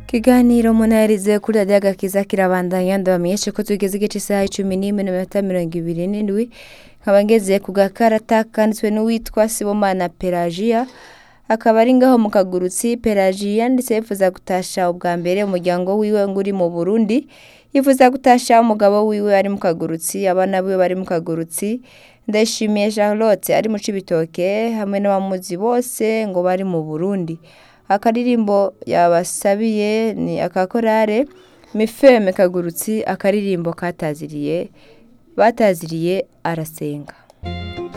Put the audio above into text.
Kiganiro munaherize kuri radiyo agakiza kirabandanya ndabamenyeshe ko tugeze igice isaha icumi n'imwe n'iminota mirongo ibiri n'indwi nkaba ngeze ku gakarata kanditswe n'uwitwa Sibomana Pelagia akaba ari ngaho mu kagurutsi Pelagia yanditse yifuza gutasha ubwa mbere umuryango wiwe ngo uri mu Burundi yifuza gutasha umugabo wiwe ari mu kagurutsi abana biwe bari mu kagurutsi ndayishimiye Charlotte ari mu Cibitoke hamwe n'abamuzi bose ngo bari mu Burundi akaririmbo yabasabiye ni akakorare mifeme kagurutsi akaririmbo kataziriye bataziriye arasenga